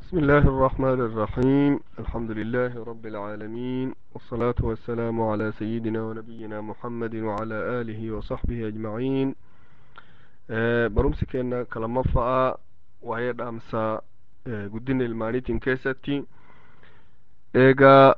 بسم الله الرحمن الرحيم الحمد لله رب العالمين والصلاة والسلام على سيدنا ونبينا محمد وعلى آله وصحبه أجمعين آه، برمسي كأن كلام فاء وهي دامسا آه، قدين المانيتين كيستي إيغا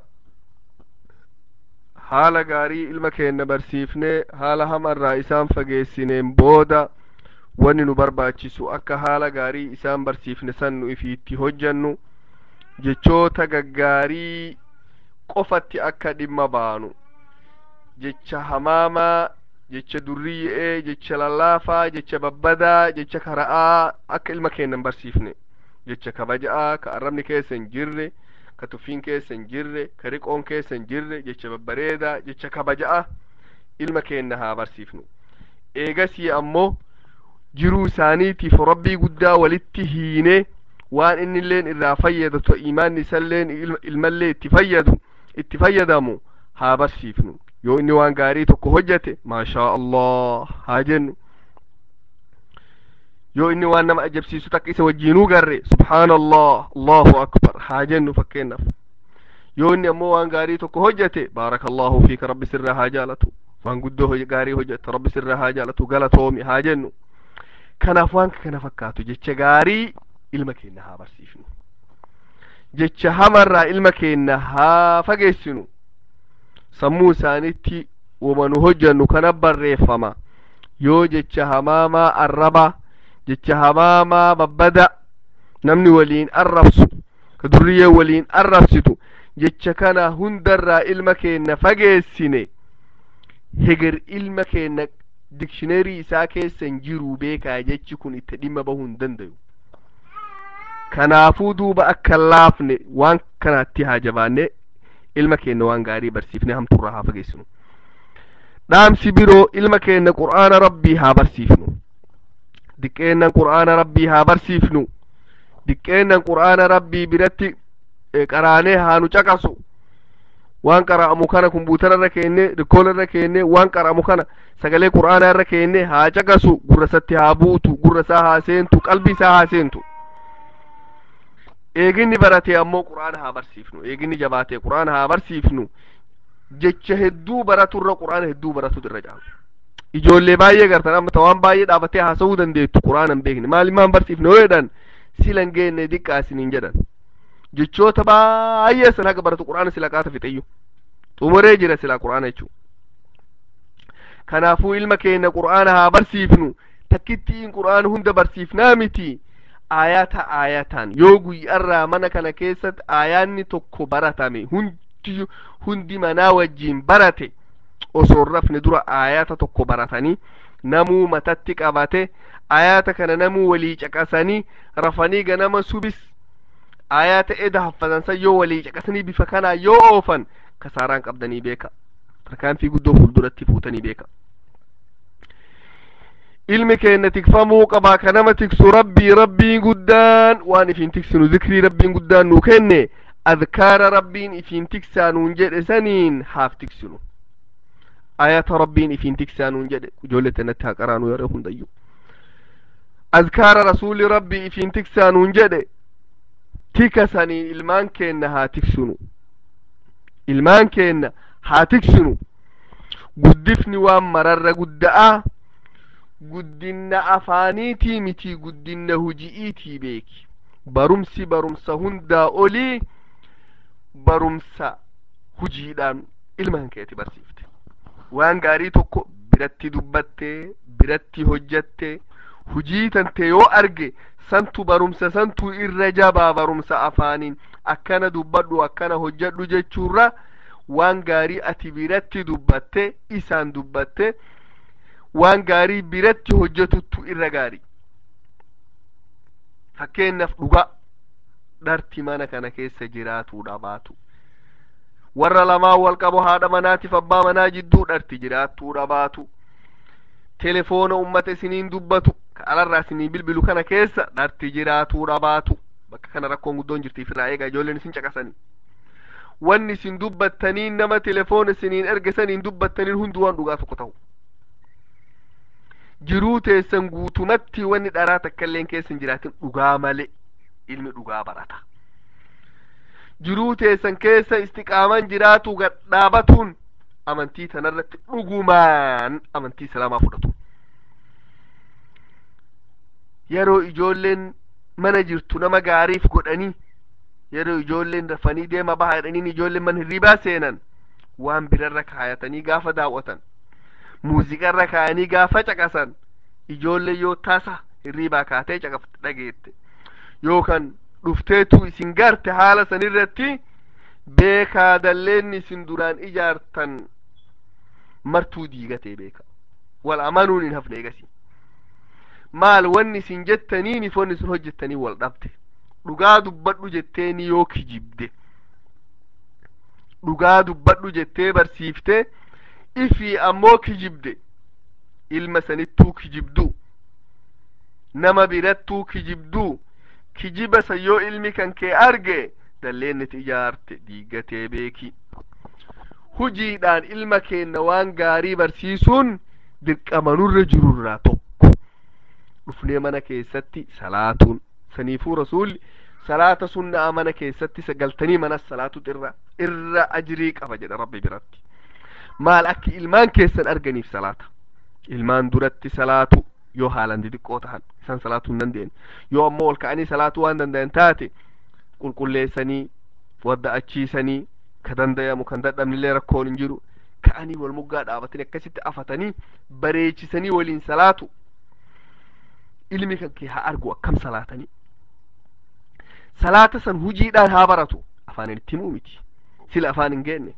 haala gaarii ilma keenya barsiifnee haala hamarraa isaan fageessineen booda wanni nu barbaachisu akka haala gaarii isaan barsiifne san nu ifiitti hojjannu jechoota gaggaarii qofatti akka dhimma baanu jecha hamaamaa jecha durrii'ee jecha lallaafaa jecha babbadaa jecha kara'aa akka ilma keenya hin barsiifne jecha kabaja'aa ka arrabni keessa hin jirre ka tuffiin keessa hin jirre ka riqoon keessa hin jirre jecha babbareedaa jecha kabaja'a ilma keenya haa barsiifnu eegasii ammoo jiruu isaaniitiif rabbii guddaa walitti hiine waan inni illeen irraa fayyadatu imaanni isalleen ilmallee itti fayyadu itti fayyadamu haa barsiifnu yoo inni waan gaarii tokko hojjate maashaa allah haa jennu yoo inni waan nama ajabsiisu takka isa wajjiinuu garre subhaanallah allahu akbar haa jennu fakkeennaaf yoo inni ammoo waan gaarii tokko hojjate baarakallahu fiika rabbi sirraa haa jaalatu waan guddoo gaarii hojjate rabbi sirraa haa jaalatu galatoomi haa jennu kanaaf waan kana fakkaatu jecha gaarii ilma keenya haa barsiifnu jecha hamarraa ilma keenya haa fageessinu sammuu isaanitti wama nu hojjannu kana barreeffama yoo jecha hamaamaa arraba jecha hamaamaa babbada namni waliin arrabsu ka durriyyee waliin arrabsitu jecha kana hundarraa ilma keenya fageessine heger ilma keenya dikshineerii isaa keessa hin jiru beekaa jechi kun itti dhimma bahuu hin dandayu kanaafuu duuba akka laafne waan kanatti haa jabaanne ilma keenya waan gaarii barsiifne hamturraa haa fageessinu dhaamsi biroo ilma keenya qur'aana rabbii haa barsiifnu diqqeennan qur'aana rabbii haa barsiifnu diqqeennan qur'aana rabbii biratti qaraanee haa nu caqasu waan qara'amu kana kumbuutara irra keenne rikoola irra keenne waan qara'amu kana sagalee qur'aanaa irra keenne haa caqasu gurra isatti haa buutu gurra isaa haa seentu qalbii isaa haa seentu eeginni barate ammoo qur'aana haa barsiifnu eeginni jabaate qur'aana haa barsiifnu jecha hedduu baraturra qur'aana hedduu baratutu irra caalu ijoollee baay'ee gartan amma waan baay'ee dhaabatee haasa'uu dandeettu qur'aana hin beekne maalimaan barsiifne yoo jedhan silan geenne diqqaa isiniin jedhan jechoota baay'ee san haga baratu qur'aana sila qaata fixeyyu xumuree jira silaa qur'aana jechuu kanaafuu ilma keenya qur'aana haa barsiifnu takkittiin qur'aana hunda barsiifnaa miti aayata aayataan yoo guyyarraa mana kana keessatti aayaanni tokko baratame hundi hundi manaa wajjiin barate osoo hin rafne dura aayata tokko baratanii namuu matatti qabate aayata kana namuu walii caqasanii rafanii ganama subis aayata eda haffatansan yoo walii caqasanii bifa kanaa yoo oofan kasaaraan qabdanii beeka tarkaanfii guddoo fuulduratti fuutanii beeka ilmi keenya tikfamuu qabaa ka nama tiksu rabbii rabbiin guddaan waan ifiin tiksinu zikrii rabbiin guddaan nuu kenne adkaara rabbiin ifiin tiksaa nuun jedhe saniin haaf tiksinu ayata rabbiin ifiin tiksaa nuun jedhe ijoollee tanatti haa qaraanu yeroo hundayyuu azkaara rasuuli rabbii ifiin tiksaa nuun jedhe tika saniin ilmaan keenna haa tiksinu ilmaan keenna haa tiksinu guddifni waan mararra gudda'a guddinna afaaniitii miti guddinna huji'iitii beeki barumsi barumsa hundaa olii barumsa hujiidhaan ilmaan keeti barsiifte waan gaarii tokko biratti dubbattee biratti hojjatte hujii tante yoo arge santu barumsa santu irra jabaa barumsa afaaniin akkana dubbadhu akkana hojjadhu jechuurra waan gaarii ati biratti dubbatte isaan dubbatte waan gaarii biratti hojjetuttu irra gaarii fakkeenyaaf dhugaa dharti mana kana keessa jiraatuudha baatu warra lamaan wal qabu haadha manaatiif abbaa manaa jidduu dharti jiraattuudha baatu telefoona ummata isiniin dubbatu ka alarraa isinii bilbilu kana keessa dharti jiraatuudha baatu bakka kana rakkoon guddoon jirtiif irraa eegaa ijoolleen isin caqasanii wanni isin dubbattaniin nama telefoona isiniin ergesaniin dubbattaniin hundi waan dhugaa tokko ta'u jiruu teessan guutumatti wanni dharaa takka illeen keessa hin jiraatin dhugaa malee ilmi dhugaa barata jiruu teessan keessa istiqaaman jiraatu gadhaabatuun amantii tanarratti dhugumaan amantii islaamaa fudhatu yeroo ijoolleen mana jirtu nama gaariif godhanii yeroo ijoolleen rafanii deema baha jedhaniin ijoolleen mana hirribaa seenan waan birarra kaayatanii gaafa daawwatan muuziqarra kaayanii gaafa caqasan ijoollee yoo taasa hirribaa kaatee caqafte dhageette yookan dhufteetu isin garte haala sanirratti beekaa dalleenni isin duraan ijaartan martuu diigatee beeka wal amanuun hin hafne egasi maal wanni isin jettaniinif wanni isin hojjettanii wal dhabde dhugaa dubbadhu jetteeni yoo kijibde dhugaa dubbadhu jettee barsiifte ifii ammoo kijibde ilma sanittuu kijibdu nama birattuu kijibdu kijiba san yoo ilmi kan kee arge dalleenniti ijaarte diigatee beeki hujiidhaan ilma keenna waan gaarii barsiisuun dirqama nurra jirurraa tokko dhufnee mana keessatti salaatuun saniifuu rasuulli salaata sunnaa mana keessatti sagaltanii manas salaatutu irra irra ajrii qaba jedha rabbi biratti maal akki ilmaan keessan arganiif salaata ilmaan duratti salaatu yoo haalan xixiqqoo tahan isaan salaatuu hin dandeenye yoo ammoo ol ka'anii salaatuu waan danda'an taate qulqulleessanii wadda'achiisanii ka dandayamu kan dadhabnillee rakkoon hin jiru ka'anii wal muggaa dhaabatanii akkasitti afatanii bareechisanii waliin salaatu ilmi kan kee haa argu akkam salaatanii salaata san hujiidhaan haa baratu afaan itti himuu miti sila afaan hin geenne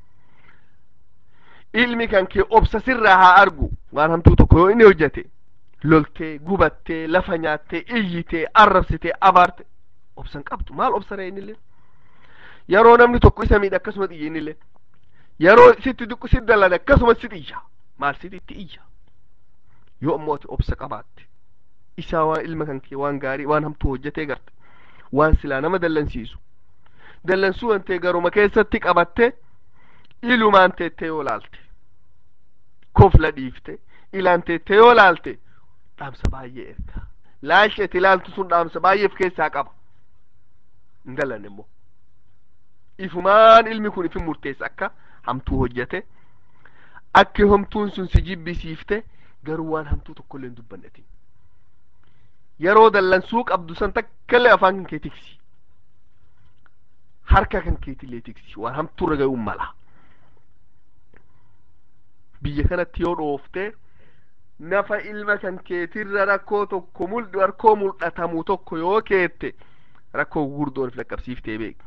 ilmi kan kee obsa sirraa haa argu waan hamtuu tokko yoo inni hojjete loltee gubattee lafa nyaattee iyyitee arrabsitee abaarte obsan qabdu maal obsaree innillee yeroo namni tokko isa miidhe akkasuma xiyye innillee yeroo sitti duqqu si dalane akkasuma si xiyya maal sititti iyya yoo ammoo ati obsa qabaatte isaa waan ilma kan kee waan gaarii waan hamtuu hojjetee garte waan silaa nama dallansiisu dallansuu wantee garuma keessatti qabatte ilumaan teettee yoo laalte kofla dhiifte ilaan teettee yoo laalte dhaamsa baay'ee erga laalchi ati ilaaltu sun dhaamsa baay'eef keessaa qaba hin dallanne immoo ifumaan ilmi kun ifin murteessa akka hamtuu hojjete akka hamtuun sun si jibbisiifte garuu waan hamtuu tokkollee hin dubbannetin yeroo dallansuu qabdu san takkallee afaan kan kee tiksi harka kan keetillee tiksi waan hamtuurra ga'uun mala biyya kanatti yoo dhooftee nafa ilma kan keetirra rakkoo tokko mul'u rakkoo mul'atamu tokko yoo keette rakkoo gurguddoon if laqqabsiiftee beek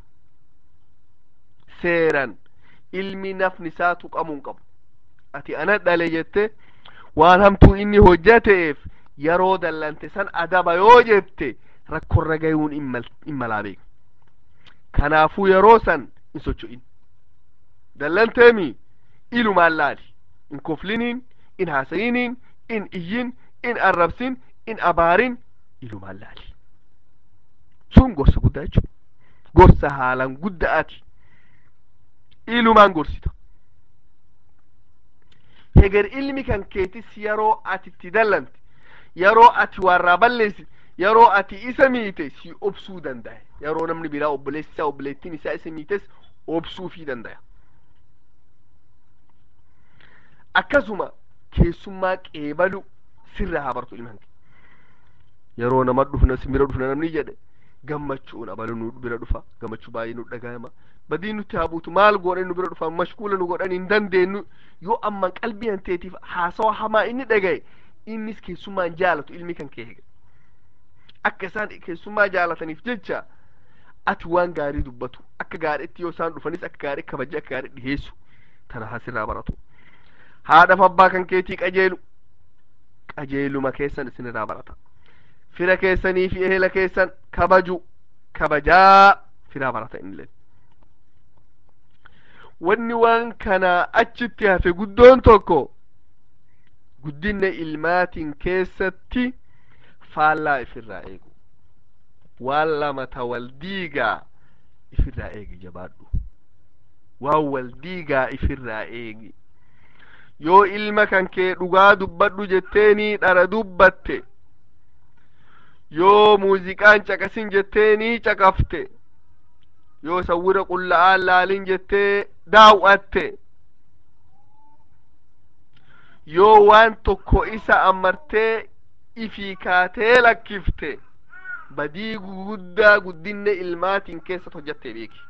seeran ilmi nafni isaa tuqamuu hin qabu ati ana dhale jette waan hamtuu inni hojjateef yeroo dallante san adaba yoo jette rakkorra gayuun in malaa beek kanaafuu yeroo san in socho'in dallanteemi ilumaan laali in kofliniin in haasayiniin in iyyin in arrabsin in abaarin ilumaan laali sun gorsa guddaa jechuudha gorsa haalan guddaati ilumaan gorsita heger ilmi kan keetis yeroo ati itti dallante yeroo ati warraa balleessi yeroo ati isa miite si obsuu danda'a yeroo namni biraa obboleessi isaa obboleettiin isaa isa miites obsuufii danda'a akkasuma keessummaa qeebalu sirra haa bartu ilmaan kee yeroo nama dhufna si bira dhufna namni jedhe gammachuun abalu nu bira dhufa gammachuu baay'ee nu dhagahama badii nutti haa buutu maal godhan nu bira dhufa mashkuula nu godhan hin dandeenyu yoo amman qalbii hanteetiif haasawa hamaa inni dhagaye innis keessummaan jaalatu ilmi kan kee hege akka isaan keessummaa jaalataniif jecha ati waan gaarii dubbatu akka gaariitti yoo isaan dhufanis akka gaarii kabaje akka gaarii dhiheessu tana hasirraa baratu haadhaaf abbaa kan keetii qajeelu qajeeluma keessan isinirraa barata fira keessanii fi ehela keessan kabaju kabajaa firaa barata innilleen wanni waan kana achitti hafe guddoon tokko guddinna ilmaatiin keessatti faallaa ifirraa eegu waan lama ta wal diigaa ifirraa eegi jabaadhu waan wal diigaa ifirraa eegi yoo ilma kan kee dhugaa dubbadhu jetteenii dhara dubbatte yoo muuziqaan caqasin jetteenii caqafte yoo sawwira qulla'aan laalin jettee daaw'atte yoo waan tokko isa ammartee ifii kaatee lakkifte badii guguddaa guddinne ilmaatiin keessat hojjattee beeki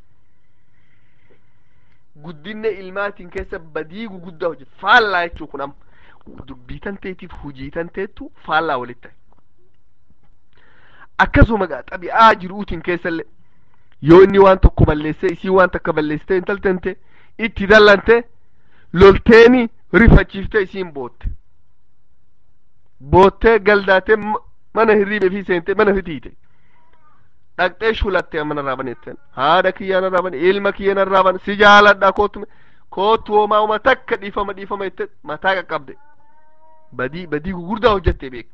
guddinne ilmaatiin keessa badii guguddaa hojjete faallaa jechuu kun amma dubbii tanteetiif hujii tanteettu faallaa walitti ta'e akkasuma gaa xabi'aa jiruutiin keessallee yoo inni waan tokko balleessee isii waan takka balleessitee intaltente itti dallante lolteeni rifachiiftee isiin bootte boottee galdaatee mana hirriibee fi seentee mana fitiite dhaqxee shulattee mana raabanetten haadha kiyya narraa bane ilma kiyya narraa bane si jaaladha kootu kootu homaa uma takka dhiifama dhiifama jette mataa qaqqabde badii badii gugurdaa hojjattee beek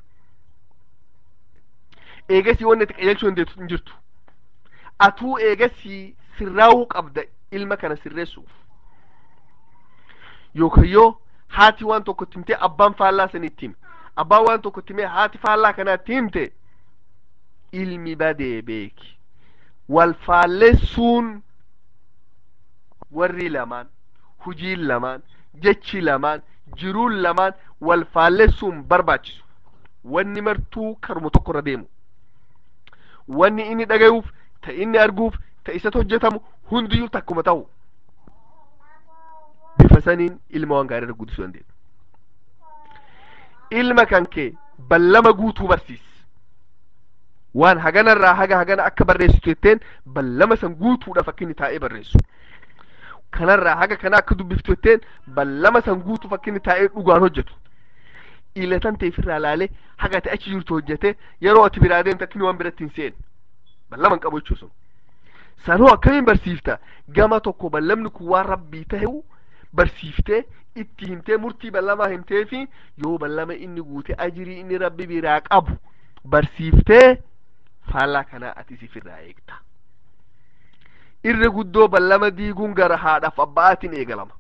eegasii wanni itti qajeelchuu dandeettu hin jirtu atuu eegasii sirraawuu qabda ilma kana sirreessuuf yookaan yoo haati waan tokko itti himtee abbaan faallaa sanii itti hime abbaan waan tokko itti himee haati faallaa kanaa itti himte ilmi badee beeki wal faallessuun warri lamaan hujiin lamaan jechi lamaan jiruun lamaan wal faallessuun barbaachisu wanni martuu karuma tokko irra deemu wanni inni dhagayuuf ta inni arguuf ta isatti hojjetamu hundiyyuu takkuma ta'u bifa saniin ilma waan gaarii irra guddisuu dandeenya ilma kan kee ballama guutuu barsiisi waan haganarraa haga hagana akka barreessitu jetteen ballama san guutuudhaaf akka inni taa'ee barreessu kanarraa haga kana akka dubbiftu jetteen ballama san guutuuf akka inni taa'ee dhugaan hojjetu ilatan teefirraa laalee haga ati achi jirtu hojjete yeroo ati biraa deemte akka inni waan biratti hin seene ballama hin qabu jechuu sun sanoo akkamiin barsiifta gama tokko ballamni kun waan rabbii ta'eu barsiiftee itti himtee murtii ballamaa himtee fi yoo ballama inni guute ajirii inni rabbi biraa qabu barsiiftee faallaa kanaa ati sifirraa eegta irra guddoo ballama diiguun gara haadhaaf abbaatiin eegalama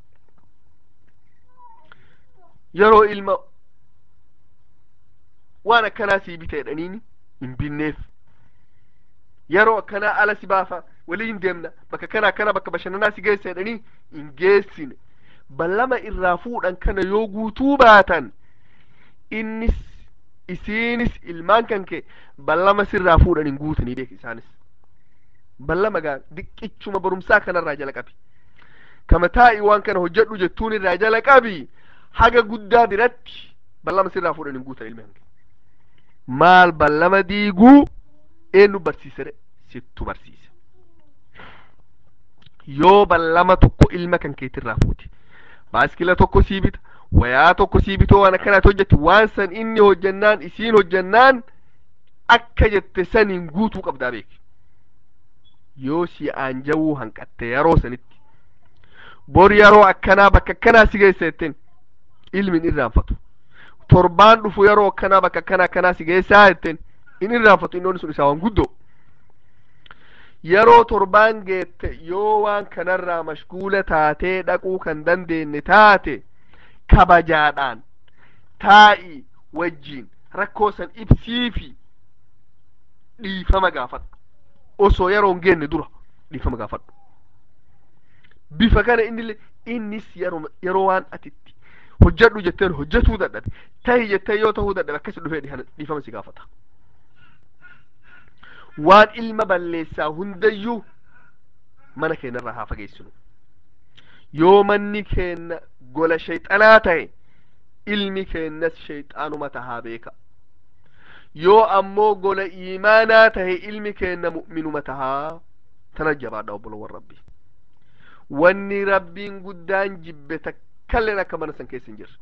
yeroo ilma waan akkanaa sii bite jedhaniini hin binneef yeroo akkanaa ala si baafa waliin deemna bakka kana akkana bakka bashannanaa si geessa jedhanii hin geessine ballama irraa fuudhan kana yoo guutuu baatan innis isiinis ilmaan kan kee ballama sirraa fuudhan hin guutanii beek isaanis ballama gaa diqqichuma barumsaa kanarraa jala qabi kama taa'i waan kana hojjedhu jettuun irraa jala qabi haga guddaa biratti ballama sirraa fuudhan hin guutan ilmi hanke maal ballama diiguu eenyu barsiise sittu barsiise yoo ballama tokko ilma kan keetirraa fuuti baaskila tokko sii bita wayaa tokko sii bitoo waan akkanaati hojjetti waan san inni hojjannaan isiin hojjannaan akka jette saniin guutuu qabdaa beeki yoo si aanjawuu hanqatte yeroo sanitti bor yeroo akkanaa bakka akkanaa si geessa jetteen ilmin irraanfatu torbaan dhufu yeroo akkanaa bakka akkanaa akkanaa si geessaa jetteen in irraanfatu inni sun isaa waan guddoo yeroo torbaan geette yoo waan kanarraa mashguula taatee dhaquu kan dandeenye taate kabajaadhaan taa'i wajjiin rakkoo san ibsiifi dhiifama gaafadhu osoo yeroo hin geenne dura dhiifama gaafadhu bifa kana inni innis yeroo yeroo waan atitti hojjedhu jetteen hojjetuu dadhabe tahi jettee yoo tahuu dadhabe akkasi dhufee dhiifama si gaafata waan ilma balleessaa hundayyuu mana keenyarraa haa fageessinu yoo manni keenya gola shayxanaa ta'e ilmi keenyas shayxaanuma tahaa beeka yoo ammoo gola iimaanaa tahe ilmi keenya mu'minuma tahaa tana jabaadha obbolowwan rabbii wanni rabbiin guddaan jibbe takkalleen akka mana san keessa hin jirre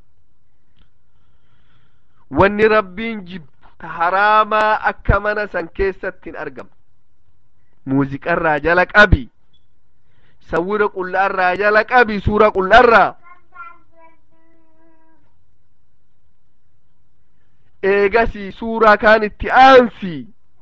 wanni rabbiin jibbu ta haraamaa akka mana san keessatti hin argamu muuziqarraa jala qabi sawwira qullaarraa jala qabi suura qullaarraa eegasii suuraa kaan itti aansi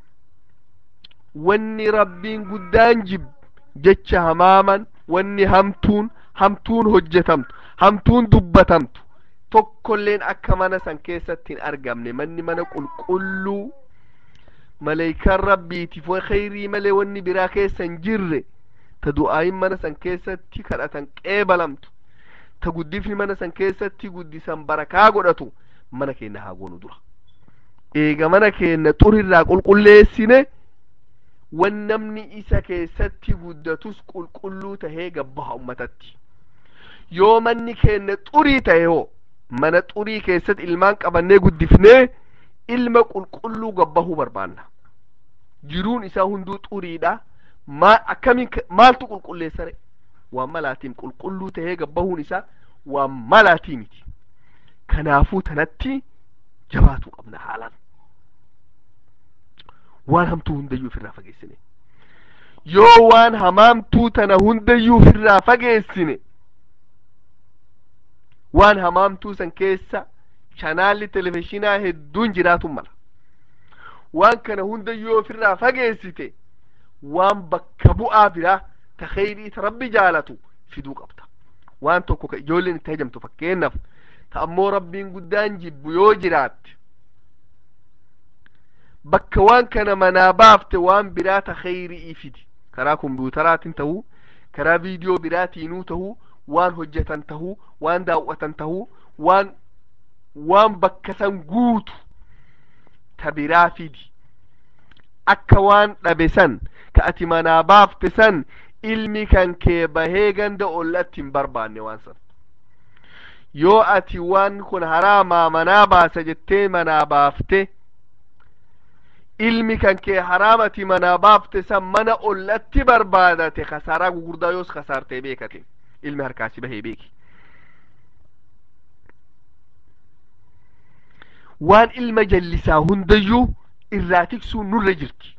wanni rabbiin guddaan jibbu jecha hamaaman wanni hamtuun hamtuun hojjetamtu hamtuun dubbatamtu tokkolleen akka mana san keessatti hin argamne manni mana qulqulluu maleeykaan rabbiitiif way khayrii malee wanni biraa keessa hin jirre ta du'aayin mana san keessatti kadhatan qeebalamtu ta guddifni mana san keessatti guddisan barakaa godhatu mana keenya haa goonu dura eega mana keenya xurirraa qulqulleessine wan namni isa keessatti guddatus qulqulluu tahee gabbaha ummatatti yoo manni keenya xurii tahe hoo mana xurii keessatti ilmaan qabannee guddifnee ilma qulqulluu gabbahuu barbaanna jiruun isaa hunduu xuriidha maa akkamiin maaltu qulqulleessare waan malaatiin qulqulluu tahee gabbahuun isaa waan malaatii miti kanaafuu tanatti jabaatu qabna haalaan waan hamtuu hundayyuu ofirraa fageessine yoo waan hamaamtuu tana hundayyuu ofirraa fageessine waan hamaamtuu san keessa chanaalli televizhinaa hedduun jiraatu mala waan kana hundayyuu ofirraa fageessite waan bakka bu'aa biraa ta kheyrii ta rabbi jaalatu fiduu qabda waan tokko ka ijoolleen itti hajamtu fakkeennaaf ta ammoo rabbiin guddaan jibbu yoo jiraatte bakka waan kana manaa baafte waan biraa ta kheyrii fidi karaa kompiutaraatiin tahuu karaa viidiyoo biraatiinuu tahuu waan hojjetan tahuu waan daawwatan tahuu waan waan bakka san guutu ta biraa fidi akka waan dhabe san ka ati manaa baafte san ilmi kan kee bahee ganda ollatti hin barbaanne waan san yoo ati waan kun haraamaa manaa baasa jettee manaa baafte ilmi kan kee haraamati manaa baafte san mana ollatti barbaadate kasaaraa gugurdaa yoos kasaartee beekate ilmi harkaasi bahee beeki waan ilma jallisaa hundayyuu irraa tiksuun nurra jirti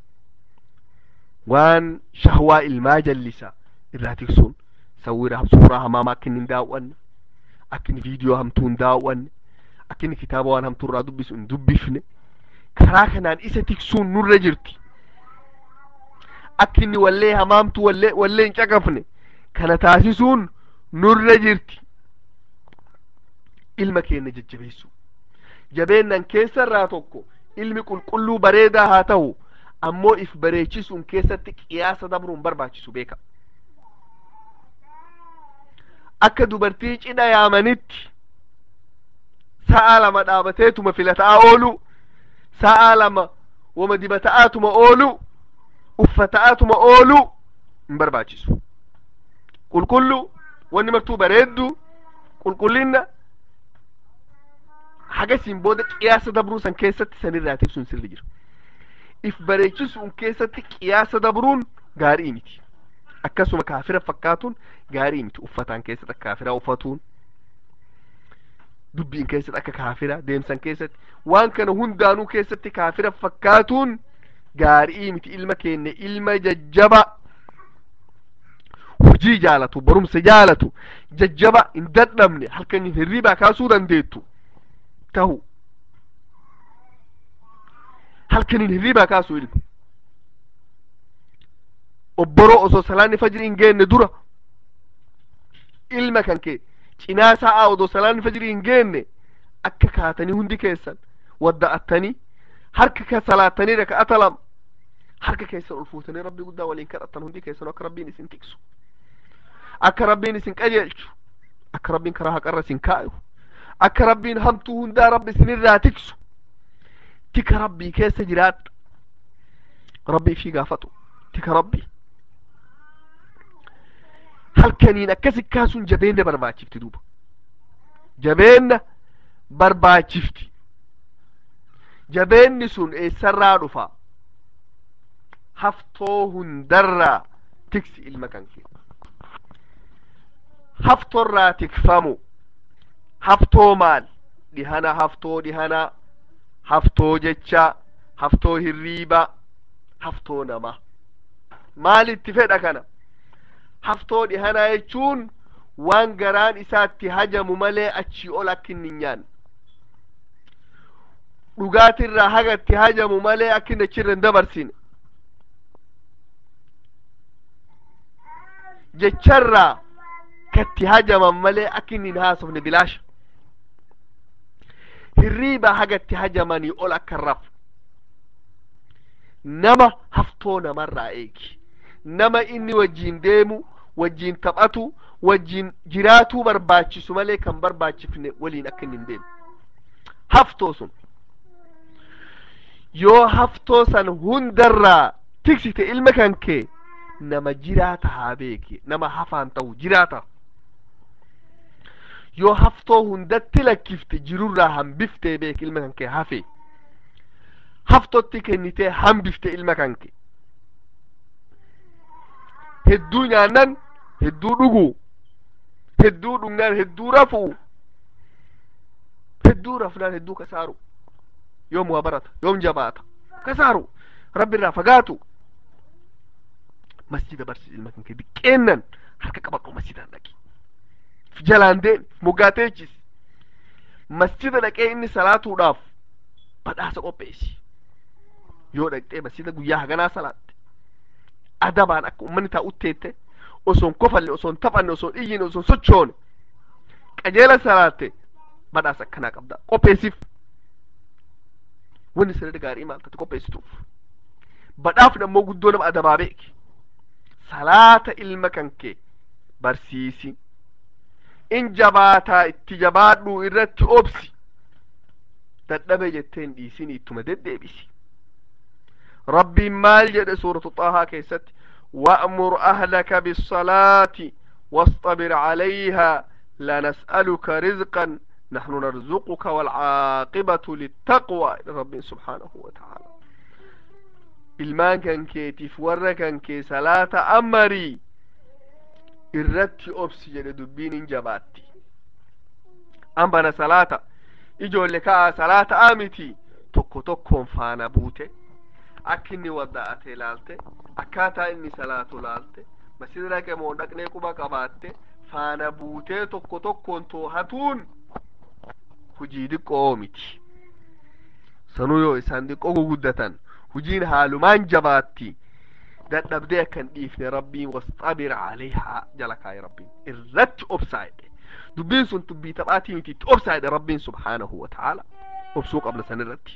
waan shahwaa ilmaa jallisa irraa tiksuun sawwira suuraa hamaama akka inni hin daawwanne akka inni viidiyoo hamtuu hin daawwanne akka inni kitaaba waan hamtuu irraa dubbisu hin dubbifne karaa kanaan isa tiksuun nurra jirti akka inni wallee hamaamtu wallee wallee hin caqafne kana taasisuun nurra jirti ilma keenya jajjabeessu jabeennan keessa irraa tokko ilmi qulqulluu bareedaa haa ta'u ammoo if bareechisuun keessatti qiyaasa dabruun barbaachisu beeka akka dubartii cidha yaamanitti sa'a lama dhaabateetuma filataa oolu sa'a lama wama dibata'aatuma oolu uffata'aatuma oolu hin barbaachisu qulqullu wanni martuu bareeddu qulqullinna hagasiin booda qiyaasa dabruu san keessatti sanirraa tiksuun sirri jira if bareechisuun keessatti qiyaasa dabruun gaarii miti akkasuma kaafira fakkaatuun gaarii miti uffataan keessatti akka kaafiraa uffatuun dubbiin keessatti akka kaafira deemsan keessatti waan kana hundaanuu keessatti kaafira fakkaatuun gaarii miti ilma keenya ilma jajjaba hojii jaalatu barumsa jaalatu jajjaba hin dadhabne halkan hirribaa kaasuu dandeettu tahu halkanin hirribaa kaasuu ilma obboroo osoo salaanni fajrii hin geenne dura ilma kan kee cinaa sa'aa odoo salaanni fajrii hin geenne akka kaatanii hundi keessan wadda'attanii harka ka salaatanii raka'ata lama harka keessan ol fuutanii rabbii guddaa waliin kadhattan hundi keessan akka rabbiin isin tiksu akka rabbiin isin qajeelchu akka rabbiin karaa haqarra isin kaayu akka rabbiin hamtuu hundaa rabbi isinirraa tiksu tika rabbii keessa jiraadha rabbii fi gaafatu tika rabbii halkaniin akkasi kaasuun jabeenna barbaachifti duuba jabeenna barbaachifti jabeenni sun eessarraa dhufa haftoo hundarraa tiksi ilma kan kee haftorraa tikfamu haftoo maal dhihana haftoo dhihana haftoo jecha haftoo hirriiba haftoo nama maalitti fedha kana haftoo dhihanaa jechuun waan garaan isaatti hajamu malee achii ol akka inni hin nyaanne dhugaatirraa hagatti hajamu malee akka inni achirra hin dabarsine jecharraa katti hajaman malee akka inni hin haasofne bilaasha hirriiba hagatti hajamanii ol akka hin rafu nama haftoo namarraa eegi nama inni wajjiin deemu wajjiin taphatu wajjiin jiraatuu barbaachisu malee kan barbaachifne waliin akka inni hin deemu haftoo sun yoo haftoo san hundarraa tiksite ilma kan kee nama jiraata haa beeki nama hafaan ta'u jiraata yoo haftoo hundatti lakkifte jirurraa hambifte beeki ilma kan kee hafe haftotti kennitee hambifte ilma kan kee hedduu nyaannan hedduu dhugu hedduu dhugnaan hedduu rafu hedduu rafnaan hedduu kasaaru yoom waa barata yoom jabaata kasaaru rabbi irraa fagaatu masjida barsiis ilma kan kee diqqeennan harka qabadhu masjidaan dhaqi jalaan deen moggaateechis masjida dhaqee inni salaatuudhaaf badhaasa qopheessi yoo dhaqxee masjida guyyaa haganaa salaatte adabaan akka ummanni taa'utteette osoon kofalle osoon taphanne osoon iyyine osoon sochoone qajeela salaatte badhaasa akkanaa qabda qopheessiif wanni sirri gaarii maal taate qopheessituuf badhaafni ammoo guddoo nama adabaa beeki salaata ilma kan kee barsiisi in jabaataa itti jabaadhu irratti obsi dadhabe jetteen dhiisini ittuma deddeebisi rabbiin maal jedhe suuratu xaahaa keessatti wa'mur ahlaka bisalaati واصطبر عليها لا نسألك رزقا نحن نرزقك والعاقبة للتقوى رب سبحانه وتعالى ilmaan kan keetiif warra kan kee salaata amarii irratti obsi jedhe dubbiin hin jabaatti an bana salaata ijoolle ka'a salaata amiti tokko tokkoon faana buute akka inni wadda'ate laalte akkaataa inni salaatu laalte masjida dhaqe moo dhaqnee quba qabaatte faana buutee tokko tokkoon toohatuun hujii diqqoo miti sanuu yoo isaan diqqoo guguddatan hujiin haalumaan jabaatti dadhabdee akkan dhiifne rabbiin wasxabir calayhaa jala kaa'e rabbiin irratti obsaa jedhe dubbiin sun dubbii taphaatii miti itti obsaa jedhe rabbiin subhaanahu wa ta'ala obsuu qabna san irratti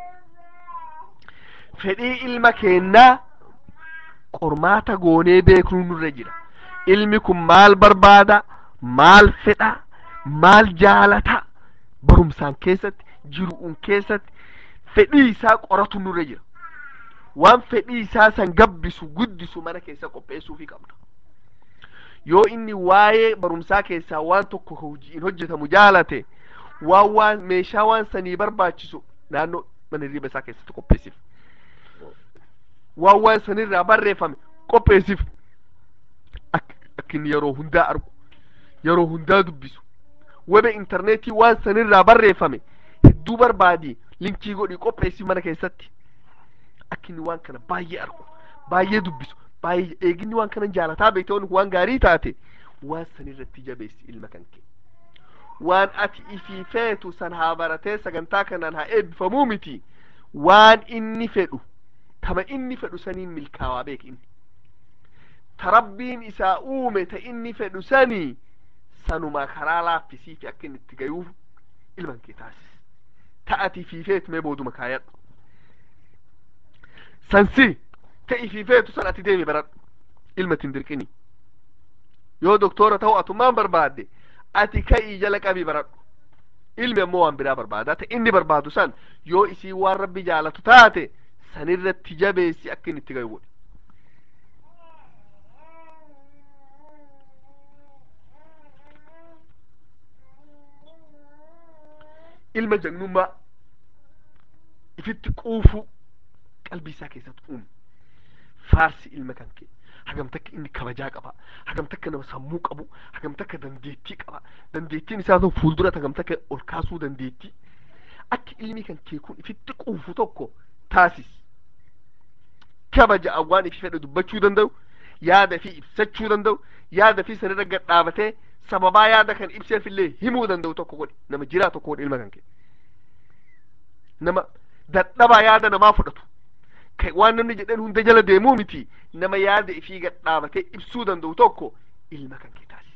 fedhii ilma keennaa qormaata goonee beeknuu nurra jira ilmi kun maal barbaada maal fedha maal jaalata barumsaan keessatti jiru'uun keessatti fedhii isaa qoratu nurra jira waan fedhii isaa san gabbisu guddisu mana keessa qopheessuufi qabna yoo inni waa'ee barumsaa keessaa waan tokko hojiin hojjetamu jaalate waan waan meeshaa waan sanii barbaachisu naannoo mana hirriba isaa keessatti qopheessif waan waan sanirraa barreeffame qopheessif akka inni yeroo hundaa argu yeroo hundaa dubbisu webe intarneetii waan sanirraa barreeffame hedduu barbaadi linkii godhii qopheessif mana keessatti akka inni waan kana baay'ee argu baay'ee dubbisu baay'ee eeginni waan kana jaalataa beekte waan gaarii taate waan sanirratti jabeessi ilma kan kee waan ati ifii feetu san haa baratee sagantaa kanaan haa eebbifamuu miti waan inni fedhu tama inni fedhu saniin milkaawaa beek inni ta rabbiin isaa uume ta inni fedhu sanii sanuma karaa laaffisii fi akka inni itti gayuuf ilman kee taasis ta ati ifii feetu mee booduma kaayadhu sansi ta ifii feetu san ati deemi baradhu ilma tin dirqini yoo doktora ta'u atummaan barbaadde ati ka'ii jala qabii baradhu ilmi ammoo waan biraa barbaada ta inni barbaadu san yoo isii waan rabbi jaalatu taate sanirratti jabeessi akka inni itti gayu godhi ilma jagnummaa ifitti quufu qalbii isaa keessatti uumu faarsi ilma kan kee hagam takka inni kabajaa qaba hagam takka nama sammuu qabu hagam takka dandeettii qaba dandeettiin isaa sun fuuldura hagam takka ol kaasuu dandeettii akka ilmi kan kee kun ifitti quufu tokko taasis kabaja waan ifi fedhe dubbachuu danda'u yaada fi ibsachuu danda'u yaada fi sanirra gad dhaabatee sababaa yaada kan ibseef illee himuu danda'u tokko godhi nama jiraa tokko godhi ilma kan kee nama dadhabaa yaada namaa fudhatu waan namni jedhan hunda jala deemuu miti nama yaada ifii gad dhaabatee ibsuu danda'u tokko ilma kan kee taasis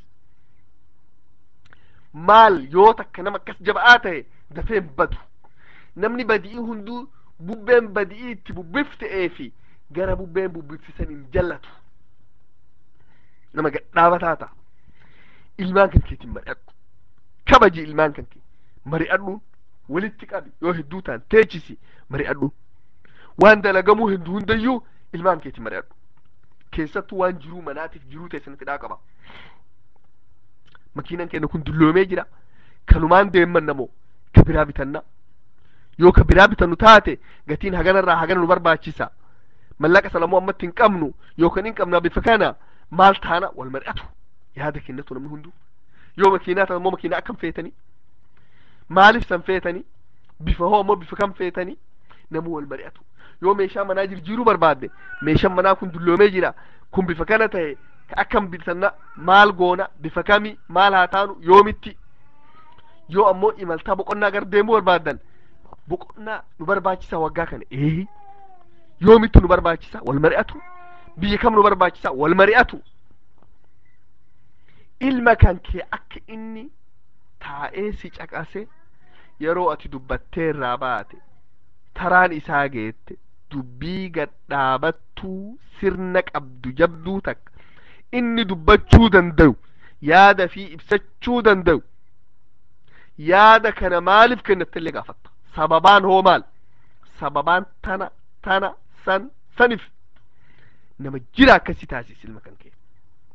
maal yoo takka nama akkas jaba'aa ta'e dafee hin badu namni badi'ii hunduu bubbeen badii itti bubbifte'ee fi gara bubbeen bubbifsisan hin jallatu nama gadhaabataa ta'a ilmaan kan keetiin mari'adhu kabaji ilmaan kan kee mari'adhuun walitti qabi yoo hedduu ta'an teechisi mari'adhuun waan dalagamuu hedduu hundayyuu ilmaan keetiin mari'adhu keessattuu waan jiruu manaatiif jiruu teessanitti dhaa qaba makiinan keenya kun dulloomee jira kanumaan deemman namoo ka biraa bitanna yoo ka biraa bitannu taate gatiin haganarraa hagana nu barbaachisa mallaqa salamuu ammatti hin qabnu yookaan hin qabna bifa kana maal taana wal mari'atu yaada kennatu namni hundu yoo makiinaa ta'an immoo makiinaa akkam feetanii maaliif san feetanii bifa hoo ammoo bifa kam feetanii namuu wal mari'atu yoo meeshaa manaa jijjiiruu barbaadde meeshaan manaa kun dulloomee jira kun bifa kana ta'e ka akkam bitanna maal goona bifa kami maal haa taanu yoomitti yoo ammoo imaltaa boqonnaa gar deemuu barbaaddan boqonnaa nu barbaachisa waggaa kana ee yoomitti nu barbaachisa wal mari'atu biyya kam nu barbaachisa wal mari'atu ilma kan kee akka inni taa'ee si caqase yeroo ati dubbattee irraa baate taraan isaa geette dubbii gadhaabattuu sirna qabdu jabduu takka inni dubbachuu danda'u yaada fi ibsachuu danda'u yaada kana maaliif kennattellee gaafatta sababaan hoo maal sababaan tana tana san sanif nama jira akkasii taasisi ilma kan kee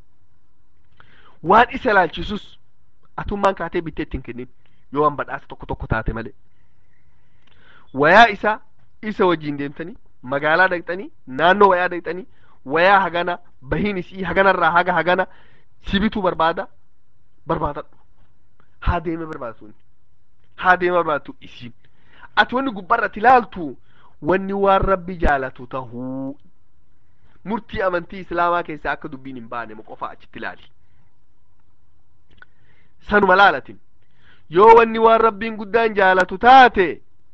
waan isa ilaalchisus atummaan kaatee bittee ittiin kennin yoo waan badhaasa tokko tokko taate malee wayaa isa isa wajjiin deemtanii magaalaa dhaqxanii naannoo wayaa dhaqxanii wayaa hagana bahiin isii haganarraa haga hagana sibituu barbaada barbaadadhu haa deeme barbaadatu haa deeme barbaadatu isiin ati wanni gubbarratti ilaaltu wanni waan rabbi jaalatu tahuu murtii amantii islaamaa keessaa akka dubbiin hin baane qofa achitti ilaali sanuma laalatin yoo wanni waan rabbiin guddaan jaalatu taate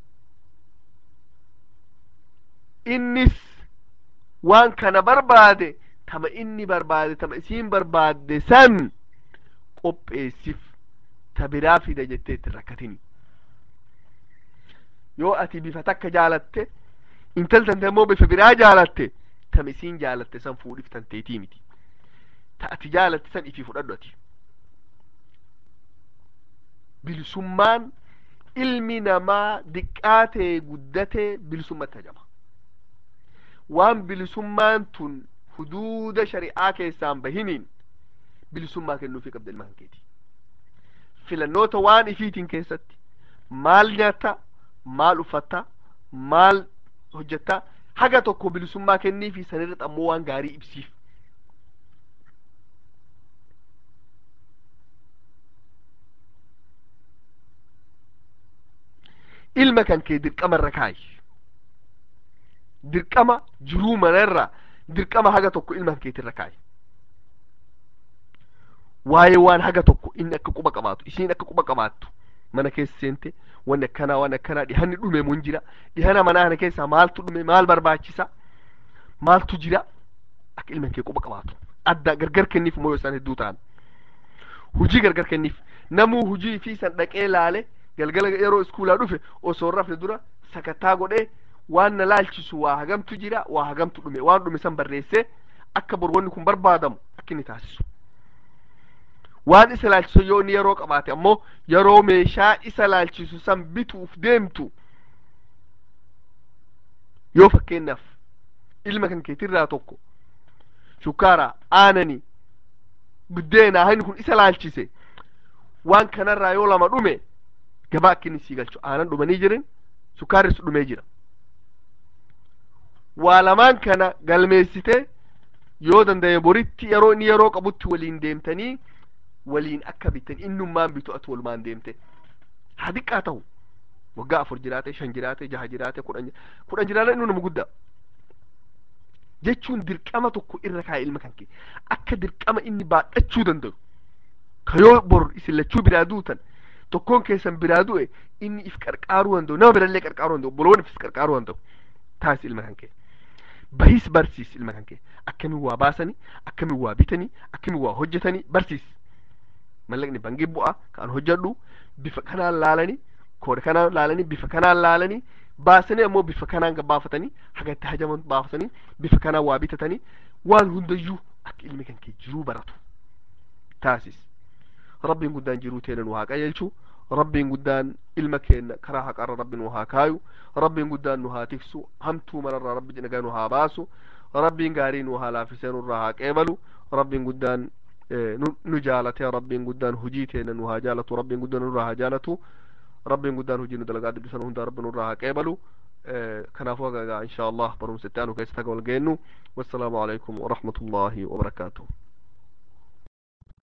innis waan kana barbaade tama inni barbaade tama isiin barbaadde san qopheessif ta biraa fida jettee itti rakkatini yoo ati bifa takka jaalatte intaltante immoo bifa biraa jaalatte tama isiin jaalatte san fuudhif tanteetii miti ta ati jaalatte san ifii fudhadhu ati bilisummaan ilmi namaa diqqaatee guddatee bilisummatti hajama waan bilisummaan tun huduuda shari'aa keessaan bahiniin bilisummaa kennuufii qabda ilma hankeeti filannoota waan ifiitiin keessatti maal nyaata maal uffata maal hojjetta haga tokko bilisummaa kenniifi sanirra ammoo waan gaarii ibsiif ilma kan kee dirqama irra kaayi dirqama jiruu manarra dirqama haga tokko ilma keetirra kaayi waa'ee waan haga tokko inni akka quba qabaatu isiin akka quba qabaattu mana keessa seente wanni akkanaa waan akkanaa dhihanni dhume mun jira dhihana manaa kana keessaa maaltu dhume maal barbaachisa maaltu jira akka ilma kee quba qabaatu adda gargar kenniif moo yoo isaan hedduu ta'an hujii gargar kenniif namuu hujii fi san dhaqee laale galgala yeroo iskuulaa dhufe osoo rafne dura sakattaa godhee waan na laalchisu waa hagamtu jira waa hagamtu dhume waan dhume san barreessee akka bor wanni kun barbaadamu akka inni taasisu waan isa laalchisu yoo inni yeroo qabaate ammoo yeroo meeshaa isa laalchisu san bituuf deemtu yoo fakkeenyaaf ilma kan keetirraa tokko shukkaara aanani buddeenaa hani kun isa laalchise waan kanarraa yoo lama dhume gabaa akka inni sii galchu aanan dhumanii jiran shukkaarris dhumee jira waa lamaan kana galmeessite yoo danda'e boritti yeroo inni yeroo qabutti waliin deemtanii waliin akka bitan innummaan bitu ati walumaan deemte haa xiqqaa ta'u waggaa afur jiraate shan jiraate jaha jiraate kudhan kudhan jiraate inni nama guddaa jechuun dirqama tokko irra kaa'e ilma kan kee akka dirqama inni baadhachuu danda'u ka yoo bor isin lachuu biraa duutan tokkoon keessan biraa du'e inni if qarqaaruu danda'u nama birallee qarqaaruu danda'u obboloon ifis qarqaaruu danda'u taasisi ilma kan kee bahis barsiis ilma kan kee akkamiin waa baasanii akkamiin waa bitanii akkamiin waa hojjetanii barsiis mallaqni bangii bu'a kan hojjedhu bifa kanaan laalanii kooda kanaan laalanii bifa kanaan laalanii baasanii ammoo bifa kanaan gabbaafatanii haga itti hajaman baafatanii bifa kanaan waa bitatanii waan hundayyuu akka ilmi kan kee jiruu baratu taasis rabbiin guddaan jiruu teena nu haa qajeelchu rabbiin guddaan ilma keenna karaa haqarra rabbi nu haa kaayu rabbiin guddaan nu haa tiksu hamtuu mararraa rabbi nagaa nu haa baasu rabbiin gaarii nu haa laafisee nurraa haa qeebalu rabbiin guddaan nu jaalate rabbiin guddaan hujii teena nu haa jaalatu rabbiin guddaan nurraa haa jaalatu rabbiin guddaan hujii nu dalagaa dubbisan hundaa rabbi nurraa haa qeebalu kanaafuu hagaa insha allah barumsa itti aanu keessatti haga wal geennu wassalaamu alaikum warahmatullaahi wabarakaatuh